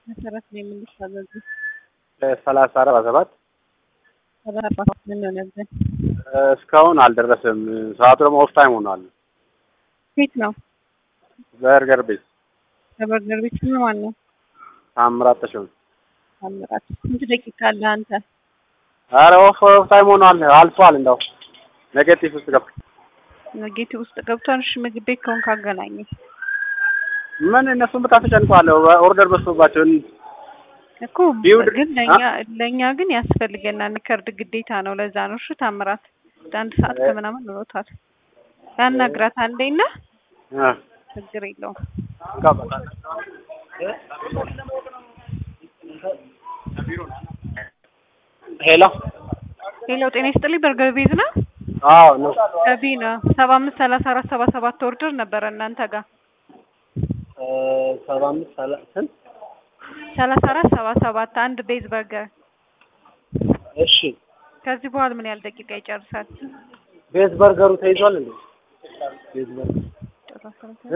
መሰረት ነው የምንታዘዙ ሰላሳ አርባ ሰባት ሰላሳ ምን ሆነብን? እስካሁን አልደረሰም። ሰዓቱ ደግሞ ኦፍ ታይም ሆኗል። ቤት ነው በርገር ቤት በበርገር ቤት ስም ማን ነው? ታምራት ተሾመ። ታምራት ስንት ደቂቃ አለ አንተ? አረ ኦፍ ኦፍ ታይም ሆኗል። አልፏል። እንደው ኔጌቲቭ ውስጥ ገባ። ጌት ውስጥ ገብቷል። እሺ ምግብ ቤት ከሆንክ አገናኘኝ ምን እነሱን በጣም ተጨንቀዋል። ኦርደር በዝቶባቸው እኮ ቢውድ- ግን ለእኛ ለእኛ ግን ያስፈልገናል። ከርድ ግዴታ ነው። ለዛ ነው። እሺ ታምራት አንድ ሰዓት ከምናምን ኖሮታል። ያናግራት አንዴና እ ችግር የለውም። ሄሎ ሌላው ጤና ይስጥልኝ። በርገር ቤት ነው አዎ ነው ከቢ ነው ሰባ አምስት ሰላሳ አራት ሰባ ሰባት ኦርደር ነበረ እናንተ ጋር ሰባ አምስት ሰላ ስንት ሰላሳ አራት ሰባ ሰባት አንድ ቤዝ በርገር። እሺ ከዚህ በኋላ ምን ያህል ደቂቃ ይጨርሳል? ቤዝ በርገሩ ተይዟል እንዴ ቤዝ በርገር እ?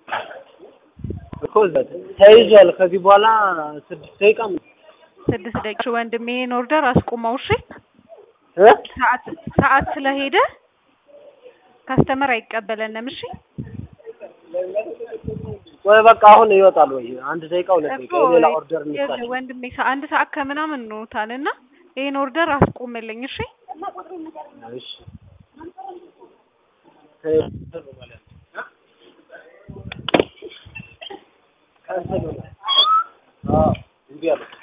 እኮ እዛ ተይዟል ከዚህ በኋላ ስድስት ደቂቃ ምን- ስድስት ደቂቃ ወንድሜ ይሄን ኦርደር አስቁመው እሺ። እ? ሰዓት ሰዓት ስለሄደ ካስተመር አይቀበለንም። እሺ ወይ በቃ አሁን ይወጣል ወይ አንድ ደቂቃ ሁለት እኮ ደቂቃ ሌላ ኦርደር ይኸውልህ እንስጣቸው ወንድሜ ሰ- አንድ ሰዓት ከምናምን እንሆታል እና ይሄን ኦርደር አስቁምልኝ እሺ። እሺ ካንሰል ሆነ። አዎ እምቢ አለ